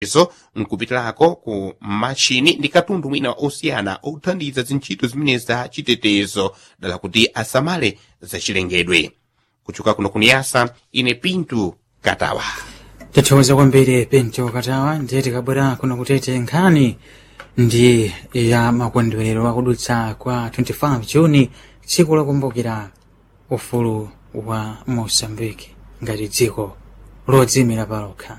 izo nkupitirako ku machini ndi katundu mwina osiyana othandiza zintchito zimene za chitetezo dala kuti asamale zachilengedwe kuchoka kuno kuniyasa ine pintu katawa tathokoza kwambiri pinto katawa ndiye tikabwera kuno kutete nkhani ndi ya makondwerero akudutsa kwa 25 juni tsiku lokumbukira ufulu wa mosambiki ngati dziko lodzimira palokha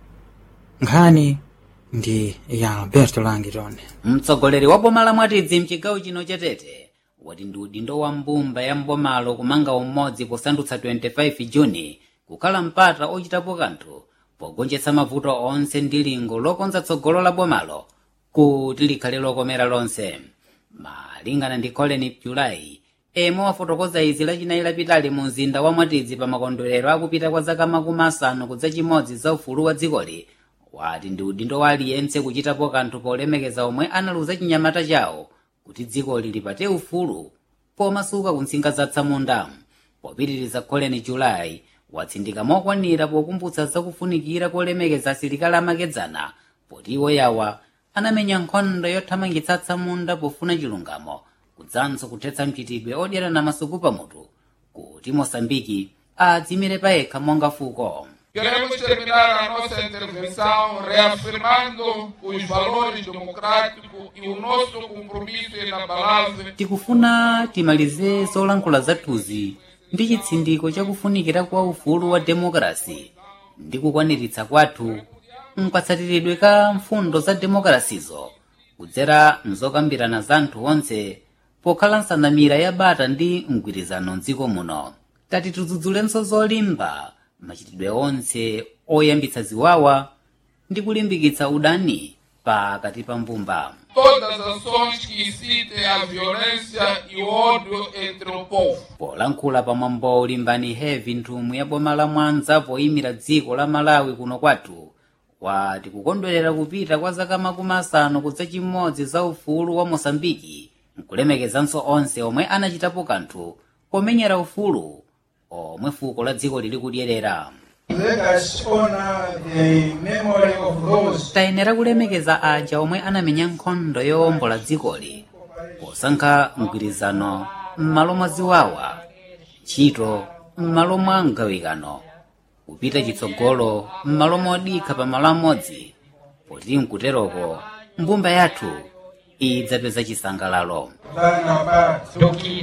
nkhani ndi ya alberto langitone mtsogoleri wa boma la mwatidzi mchigawo chino chatete wati ndi udindo wa mbumba ya mbomalo kumanga umodzi posandutsa 25 juni kukhala mpata ochitapo kanthu pogonjetsa mavuto onse ndi lingo lokonza tsogolo la bomalo kuti likhale lokomera lonse malingana ndi colin julayi emwe wafotokoza izi lachinayi lapitali mu mzinda wa mwatidzi pa makondwerero akupita kwa zaka makumi asanu kudza chimodzi za ufulu wa dzikoli wati ndi udindo wa aliyense kuchitapo kanthu polemekeza omwe analuza chinyamata chawo kuti dzikoli lipate ufulu pomasuka ku ntsinga za tsamunda popitiriza colin julayi watsindika mokwanira pokumbutsa zakufunikira kolemekeza asilikali amakedzana poti iwo yawa anamenya nkhondo yothamangitsa tsamunda pofuna chilungamo kudzanso kuthetsa mchitidwe odyera na masuku pamutu kuti mosambiki adzimire payekha monga fuko Queremos terminar a nossa intervenção reafirmando os valores democráticos e o nosso compromisso inabalável tikufuna timalize zolankhula zathuzi ndi chitsindiko chakufunikira kwa ufulu wa demokrasi ndi kukwaniritsa kwathu mkatsatiridwe ka mfundo za demokrasizo kudzera mzokambirana za anthu onse pokhala nsanamira ya bata ndi mgwirizano mdziko muno tati tidzudzulenso zolimba machitidwe onse oyambitsa ziwawa ndi kulimbikitsa udani pakati pa mbumba todas as ações que incitem a violência e o ódio entre o povo. polankhula pamwambo ulimbani hevi nthumwi ya boma la mwanza poyimira dziko la malawi kuno kwathu wati kukondwerera kupita kwa zaka makumi asanu kudza chimodzi za ufulu wa mosambiki nkulemekezanso onse omwe anachitapo kanthu pomenyera ufulu omwe fuko la dziko lili kudyerera Let us honor the memory of those tayenera kulemekeza aja omwe anamenya nkhondo yowombola dzikoli posankha mgwirizano m'malo mwa ziwawa ntchito m'malo mwa mgawikano kupita chitsogolo m'malo modikha pa malo amodzi poti nkuteroko mbumba yathu idzapeza chisangalalo than apart.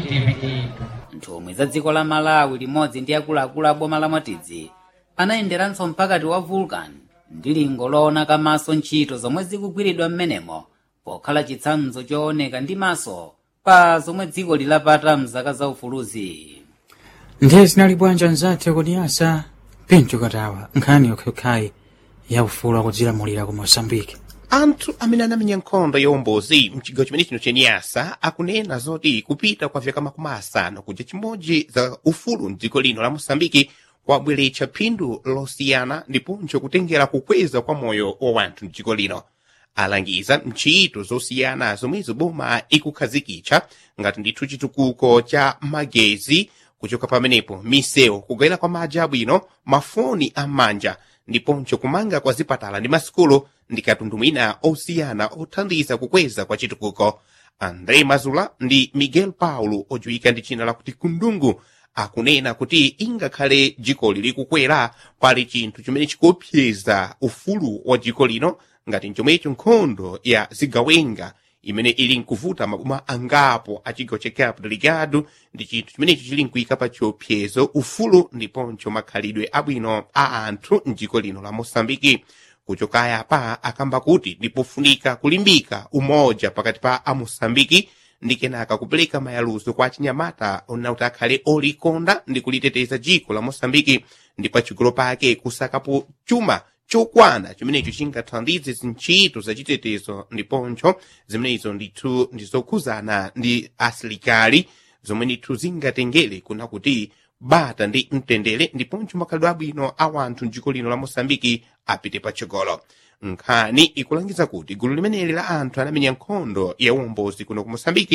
nthumwi za dziko la malawi limodzi ndi akuluakulu a boma la mwatidzi anayenderanso mpakati wa vulcan ndi lingo loona kamaso ntchito zomwe zikugwiridwa m'menemo pokhala chitsanzo chooneka ndi maso pa zomwe dziko lilapata mzaka za ufuluzi ndiye zinali bwanja nzathu kuniyasa pinto katawa nkhani yokhayokhayi ya ufulu akudzilamulira ku mosambiki anthu amene anamenya nkhondo yowombozi mchigawo chimene chino chenyasa akunena zoti kupita kwa vyaka makumi asanu kuja chimodzi za ufulu mdziko lino la mosambiki kwabweretsa phindu losiyana ndiponso kutengera kukweza kwa moyo wa wanthu mdziko lino alangiza ntchito zosiyana zomwezo boma ikukhazikitsa ngati ndithu chitukuko cha magezi kuchoka pamenepo misewu kugayira kwa madzi abwino mafoni am'manja ndiponso kumanga kwa zipatala ndi masikulu ndi katundu mwina osiyana othandiza kukweza kwa chitukuko andre mazula ndi miguel paulo odziwika ndi china lakuti kundungu akunena kuti ingakhale dziko lili kukwera pali chinthu chimene chikuopseza ufulu wa dziko lino ngati chomwecho nkhondo ya zigawenga imene ili nkuvuta maboma angapo a chigawo cha cabo delgado ndi chinthu chimenecho chili nkuyika pa chiopsezo ufulu ndiponso makhalidwe abwino a anthu mdziko lino la mosambiki kuchokaya pa akamba kuti ndipofunika kulimbika umoja pakati pa amosambiki ndi kenaka kupereka mayaluzo kwa chinyamata onauti akhale olikonda ndi kuliteteza dziko la mosambiki ndi pachigolo pake kusakapo chuma chokwana chimenecho chingathandize zintchito zachitetezo ndiponso zimenezo ndithu ndizokhuzana ndi asilikali zomwe ndithu zingatengere kuna kuti bata ndi mtendere ndiponso makhalidwe abwino a wanthu mdziko lino la mosambiki apite patsogolo nkhani ikulangiza kuti gulu limeneli la anthu anamenya nkhondo ya uwombozi kuno ku mosambiki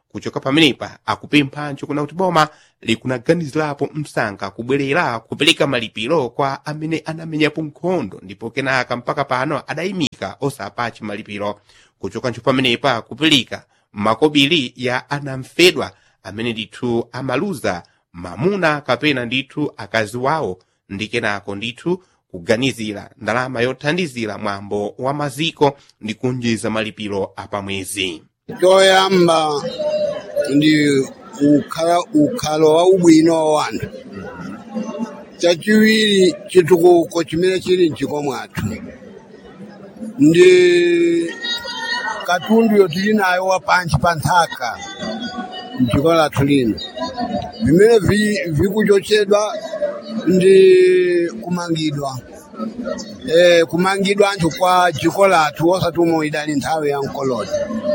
kuchoka pamenepa akupemphanso kuna kuti boma likunaganizirapo msanga kubwerera kupereka malipiro kwa amene anamenyapo nkhondo ndipo kenaka mpaka pano adayimika osapachi malipiro kuchokanso pamenepa kupereka makobiri ya anamfedwa amene ndithu amaluza mamuna kapena ndithu akazi wawo ndi kenako ndithu kuganizira ndalama yothandizira mwambo wa maziko ndi kunjiza malipiro apamwezi choyamba ndi ukhala ukhalo wa ubwino wa wanthu chachiwiri chitukuko chimene chili mchiko mwathu ndi katundu yotili nayo wa panchi pa nthaka mdziko lathu lino vimene vi- vikuchotsedwa ndi kumangidwa eh, kumangidwa anthu kwa dziko lathu osati umo idali nthawi ya mkoloni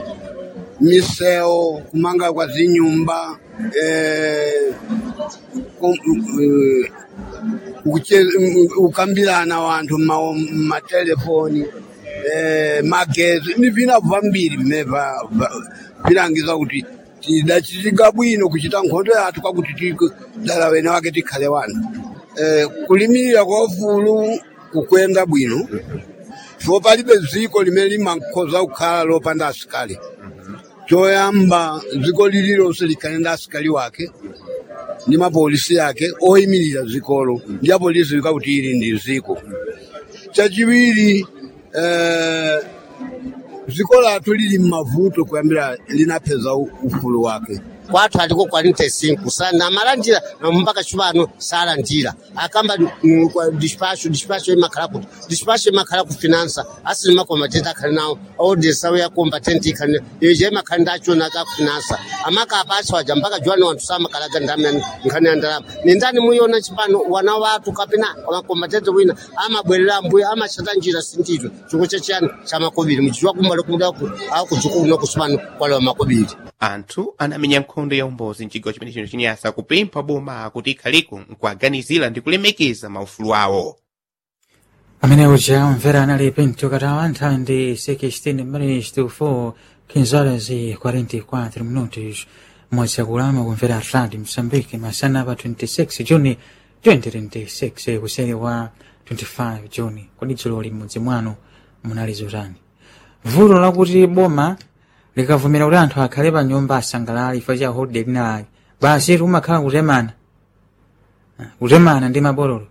misewu kumanga kwa zinyumba eh, kum, eh, kuche- mm, kukambirana wanthu mma- mmatelefoni eh, magezi ni vina vambiri vimene va- va- vilangiza kuti tidachitika bwino kuchita nkhondo yathu kwakuti ti- dala wene wake tikhale wanu eh, kulimirira kwa ufulu kukwenda bwino so palibe dziko limene limakhoza kukhala lopanda asikali choyamba dziko lililonse likhale ndi asikali wake ndi mapolisi yake oyimirira dzikolo ndi apolisi likakuti ili ndi dziko chachiwiri eh, dziko lathu lili mmavuto kuyambira linapeza u- ufulu wake kwathu aliko 45 sana amalandira mpaka chipano salandira akamba mm, kwa dispatch dispatch imakhala kuti dispatch imakhala ku finance asili makombatenti akhali nawo audience awo ya combatant ikhali ije imakhala ndachona ka finance amaka apasi waja mpaka juwani wanthu samakalaga ndamani nkhani ya ndalama ni ndani muyona chipano wana wathu kapena makombatenti wina amabwerera mbuya amachita njira sintito chikho chachiyani cha makobiri muchichwa kumbali kumudaku akudziko kuno kusipano kwalewa makobiri anthu anamenya nkhondo ya umbozi mchigawo chimene chino chinyasa kupempha boma kuti ikhaliko nkuaganizira ndi kulemekeza maufulu awo amene uja umvera anali pinto katawa nthawi ndi 16 minutes to 4 15 horas e 44 minutos mwezi akulama kumvera atlati msambiki masana pa 26 juni 2026 kuseri wa 25 juni kodi dzulo limudzi mwanu munali zotani vuto lakuti boma likavumira kuti anthu akhale pa nyumba asangalala ifa cha holiday linalake basi umakhala kutemana Ah, kutemana ndi mabololo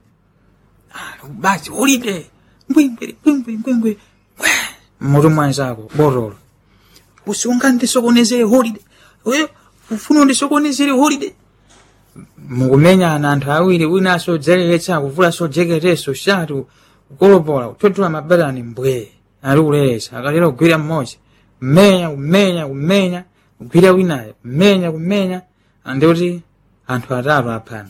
basi ulide mbwimbwiri mbwimbwiri mbwimbwiri mutu mwanzako borolo usunga ndisokonezere holiday we ufuna ndisokonezere holiday mukumenyana anthu awiri wina asodzereretsa kuvula sojeketeso shatu kukolopola kutotula mabatani mbwe ali kuleretsa akalera kugwira mmodzi kumenya kumenya kumenya kugwira winayo kumenya kumenya andikuti anthu atatu aphana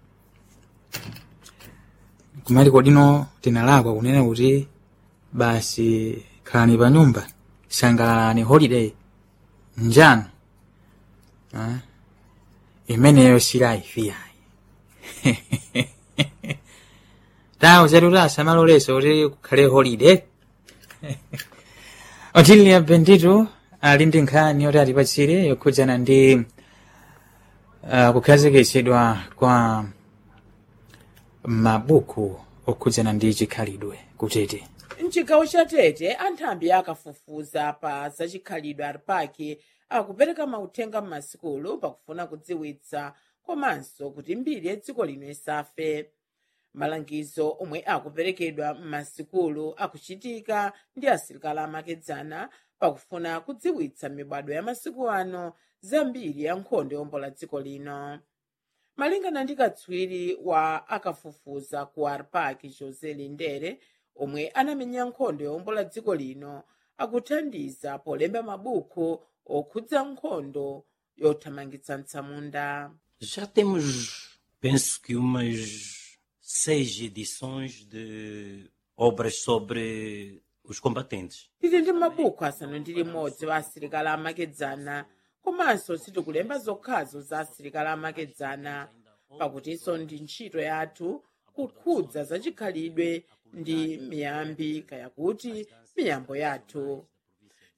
kumati kodino tinalakwa kunena kuti basi khalani pa nyumba sangalalani holiday njano ah, imeneyo silaifiyayi tawo zetu tasamaloleso kuti kukhale holiday otilia bendito ali ndi nkhani yoti atipatsire yokhudzana ndi uh, kukhazikitsidwa kwa mabuku okhudzana ndi chikhalidwe kutete mchigawo cha tete anthambi akafufuza pa zachikhalidwe ali pake akupereka mauthenga m'masikulu pakufuna kudziwitsa komanso kuti mbiri ya dziko lino isafe malangizo omwe akuperekedwa m'masikulu akuchitika ndi asilikali amakedzana pakufuna kudziwitsa mibado ya masiku ano za mbiri ya nkhondo yombola dziko lino malingana ndi katswiri wa akafufuza ku arpak jose lindere omwe anamenya nkhondo yombola dziko lino akuthandiza polemba mabuku okhudza nkhondo yothamangitsa mtsamunda Já temos, penso que umas seis edições de obras sobre os combatentes. tili ndi mabuku asanu ndi limodzi wa asilikali amakedzana komanso sitikulemba zokhazo za asilikali amakedzana pakutinso ndi ntchito yathu kukhudza zachikhalidwe ndi miyambi kaya kuti miyambo yathu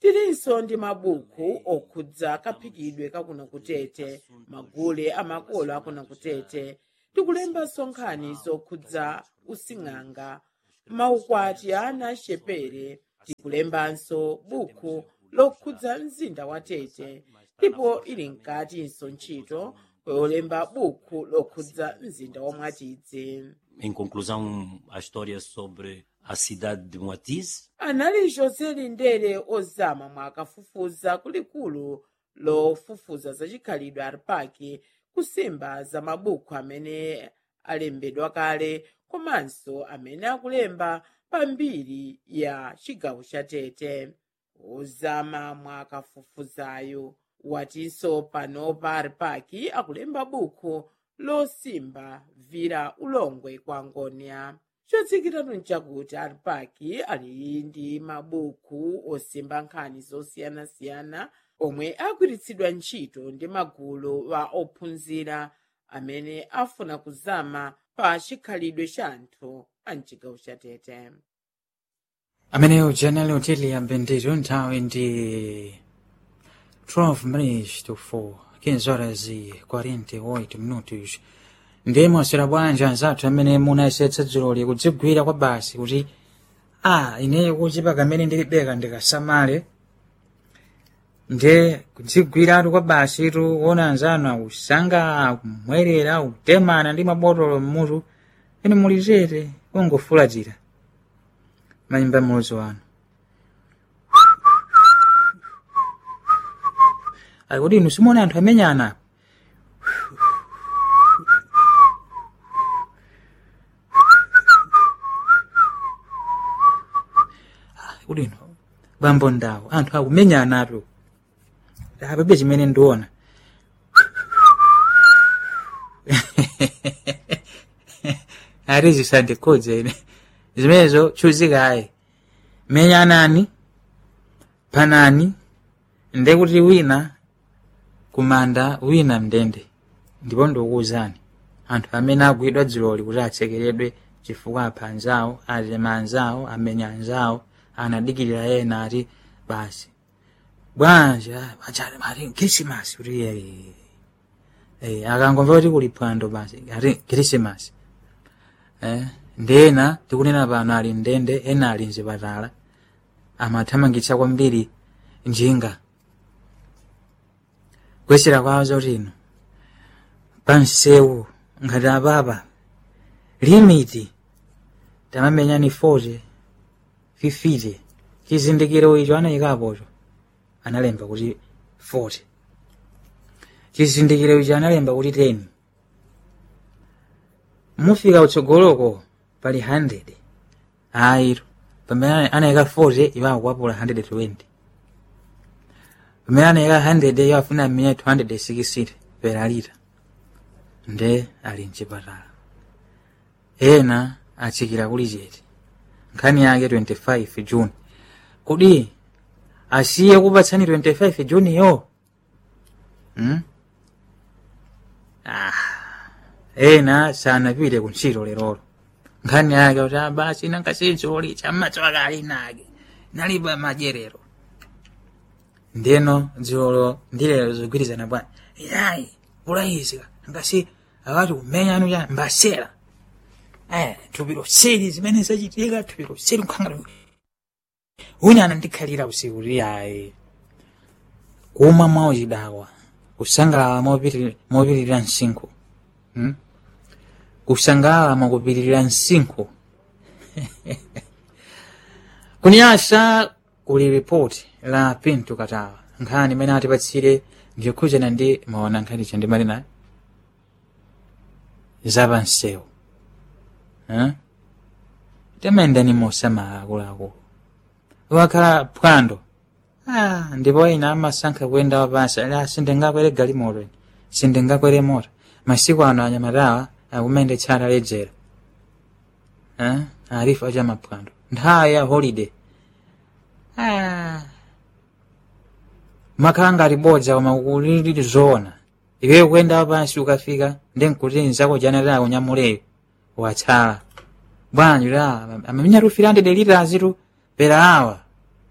tilinso ndi mabuku okhudza kaphikidwe kakuno kutete magule amakolo akuno kutete tikulembanso nkhani zokhudza using'anga maukwati ana axepere tikulembanso buku lokhudza mzinda wa tete ndipo ili mkatinso ntchito yolemba buku lokhudza mzinda wa mwatidzi Em conclusão, a história sobre a cidade de Moatize, anali josé lindere ozama mwakafufuza kulikulu lofufuza zacikhalidwe aripaki kusimba za mabuku amene alembedwa kale komanso amene akulemba pambiri ya cigawo ca tete ozama mwakafufuzayo watinso panopa aripaki akulemba buku losimba vira ulongwe kwa ngonia chodziwikiratu nchakuti aripaki ali ndi mabuku osimba nkhani zosiyanasiyana omwe agwiritsidwa ntchito ndi magulu wa ophunzira amene afuna kuzama pa chikhalidwe cha anthu a mchigawo cha tete ameneyo janali hoteli ya mbendero nthawi ndi 12 minutes to 4 15 horas e 48 minutos ndiye mwaswera bwanji anzathu amene munayesetsa dzuloli kudzigwira kwa basi kuti a ineyo kuchipa kamene ndilibeka ndikasamale nde kudzigwiratu kwa basitu kuona anzanu akusanga akumwerera akutemana ndi mabotolo mmutu ene muli chete ungofulatira mayimba mulozo wanu akuti inu simuona anthu amenyana apa kuti inu bambo ndawo anthu akumenyana apo apabe chimene ndiona ati zisandikhudze ine zimenezo chuzikayi menyanani panani ndekuti wina kumanda wina mndende ndipo ndikuwuzani anthu amene agwidwa dziloli kuti atsekeredwe chifukwa apha anzawo atema anzawo amenya anzawo anadikirira ena ati basi bwanji achati ati krisimasi kuti eh, eh, akangomva kuti kuli phwando basi ati krisimasi eh, ndena tikunena pano ali mndende ena ali mzipatala amathamangitsa kwambiri njinga kuyesera kwawo zotino pansewu ngati apapa limiti tamamenyani 40 50 chizindikiro icho anayikapocho analemba kuti 40 chizindikiro icho analemba kuti 10 mufika utsogoloko pali 100 ayiro pamene anayika 40 iwo akukwapula 120 pamene anayika 100 iwo afuna amenya 260 peralita nde ali mchipatala ena atsikira kuli chete nkhani yake 25 june kodi asiye kupatsani 25 june yo hmm? ah. ena sanapite kuntchito lerolo nkhani yake kuti ah, basi nankasinzoli chammatswaka ali nake nalipa majerero ndeno dzilolo ndilero zogwirizana bwana yayi kulayizika ngasi akati kumenyanu cha mbasera eh tupiro seri zimene zachitika tupiro seri nkhangala wina anandikhalira usiku kuti ayi kumwa mwawo chidakwa kusangalala mopitiri- mopitirira msinkhu hmm? kusangalala mwakupitirira msinkhu kunyasa kuli ripoti la pinto katawa nkhani imene atipatsire ndikhudzana ndi maona nkhani chandimali nayo zapansewu eh? temendani mosamala akuluakulu wakhala phwando ah, ndipo ina amasankha kuyenda wapansi ala sindingakwere galimoto ine sindingakwere mota masiku ano anyamatawa akumende tsata lejera eh? arifu acha maphwando nthawi ya holiday ah. makhala ngati bodza koma kulili zoona iweyo kuyenda wapansi ukafika ndi nkuti nzako janataya kunyamuleyo watsala bwanji la amamenya tu 300 liters tu pera awa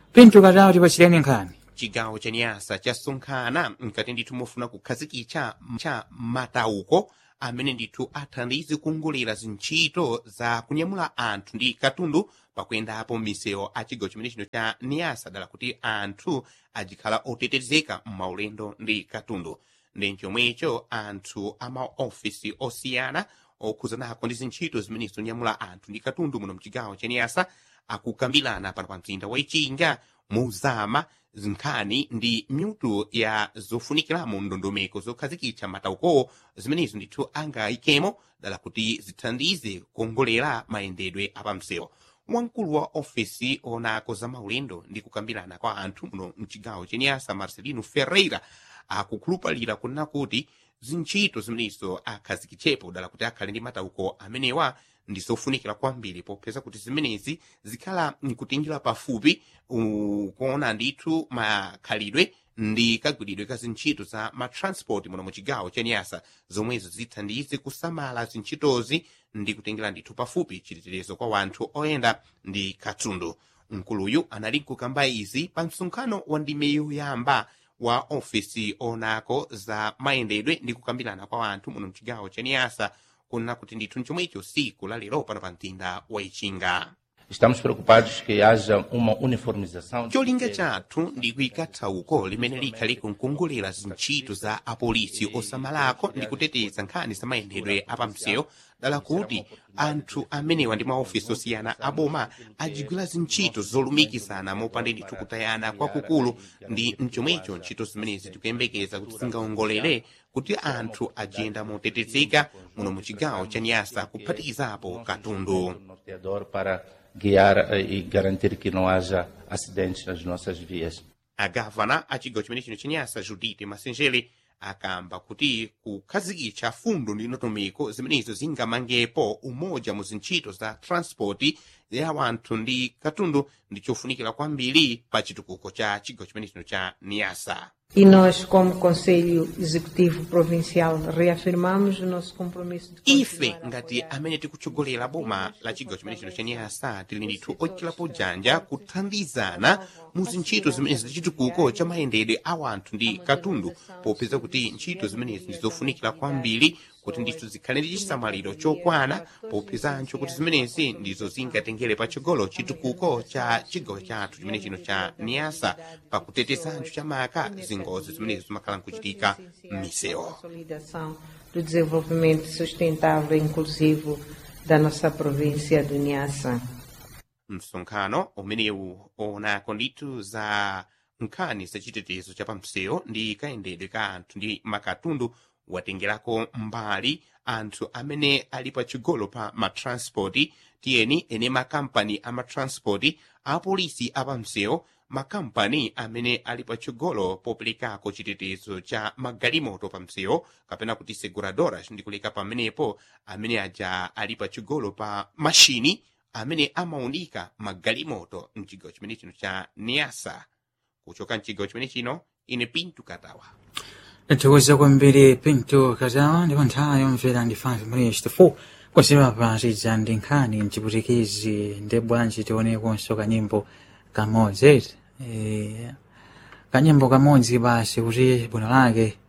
pinto katawa tipachireni nkhani chigawo cha nyasa chasonkhana mkati ndithu mofuna kukhazikitsa cha matauko amene ndithu athandize kuongolera zintchito za kunyamula anthu ndi katundu pakuyendapo misewu a chigawo chimene chino cha niyasa dala kuti anthu ajikhala otetezeka m'maulendo ndi katundu ndi chomwecho anthu a maofisi osiyana okhuzanako ndi zintchito zimene zonyamula anthu ndi katundu muno mchigawo cha niyasa akukambirana pano pa mzinda wa ichinga muzama nkhani ndi myutu ya zofunikiramo ndondomeko zokhazikitsa matauko zimenezo ndithu angayikemo dala kuti zithandize kuongolera mayendedwe apamsewu wamkulu wa ofisi onako za maulendo ndi kukambirana kwa anthu muno mchigawo chenyasa marcelino ferreira akukhulupalira kunena kuti zintchito zimenezo akhazikitsepo dala kuti akhale ndi matauko amenewa ndi zofunikira kwambiri popeza kuti zimenezi zikhala nkutinjira pafupi uh, kuona ndithu makhalidwe ndi kagwiridwe ka zintchito za matransport muno mu chigawo cha nyasa zomwezo zithandize kusamala zintchitozi ndi kutengera ndithu pafupi chiteterezo kwa wanthu oyenda ndi katundu mkuluyu anali kukamba izi pa msonkhano wa ndime yoyamba wa ofisi onako za mayendedwe ndi kukambirana kwa wanthu muno mchigawo cha niyasa kunena kuti ndithu chomwecho siku la lero pano pa mtinda wa ichinga Estamos preocupados que haja uma uniformização. cholinga chathu ndi kuyika thauko limene likhale kunkongolera zintchito za apolisi osamalako ndi kuteteza nkhani za mayendedwe apamsewu dala kuti anthu amenewa ndi maofisi osiyana aboma ajigwira zintchito zolumikizana mopanda ndithu kutayana kwakukulu ndi mchomwecho ntchito zimenezi tikuyembekeza kuti zingaongolere kuti anthu ajiyenda motetezeka muno mu chigawo cha nyasa kuphatikizapo katundu norteador para guiar eh, e garantir que não haja acidentes nas nossas vias. agavana a chigawo chimene chino chenyasa judite masenjere akamba kuti kukhazikitsa fundo ndi ndondomeko zimenezo zingamangepo umoja mu zintchito za transport ya wanthu ndi katundu ndi chofunikira kwambiri pa chitukuko cha chigawo chimene chino cha niyasa E nós, como Conselho Executivo Provincial, reafirmamos o nosso compromisso de ife ngati amene tikutsogolera boma la chigawo chimene chino cha niyasa tili ndithu ochitapo janja kuthandizana mu zintchito zimenezi za chitukuko cha mayendedwe a wanthu ndi katundu popeza kuti ntchito zimenezi ndi zofunikira kwambiri kuti ndithu zikhale ndi chisamaliro chokwana popezancho kuti zimenezi ndizo zingatengere patsogolo chitukuko cha chigawo chathu chimene chino cha niyasa pakutetezancho chamaka zingozi zimenezi zimakhala nkuchitika m'misewu consolidação do desenvolvimento sustentável e inclusivo da nossa província do Niassa. msonkhano umenewu onako ndithu za nkhani zachitetezo cha pamsewu ndi kayendedwe ka anthu ndi makatundu watengerako mbali anthu amene ali pachigolo pa matranspoti tiyeni ene makampani a matranspoti apolisi apamsewu makampani amene ali pachigolo poperekako chitetezo cha magalimoto pamsewu kapena kuti seguradoras ndikuleka pamenepo amene aja ali pachigolo pa mashini amene amaunika magalimoto mchigawo chimene chino cha niasa kuchoka mchigawo chimene chino ine pintu katawa Tikuweza kwambiri pinto katawa ndipo nthawi yomvera ndi 5 minutes to 4 kuziwa pazidza ndi nkhani mchiputikizi ndi bwanji tionekonso kanyimbo kamodzi eh, kanyimbo kamodzi basi kuti bwino lake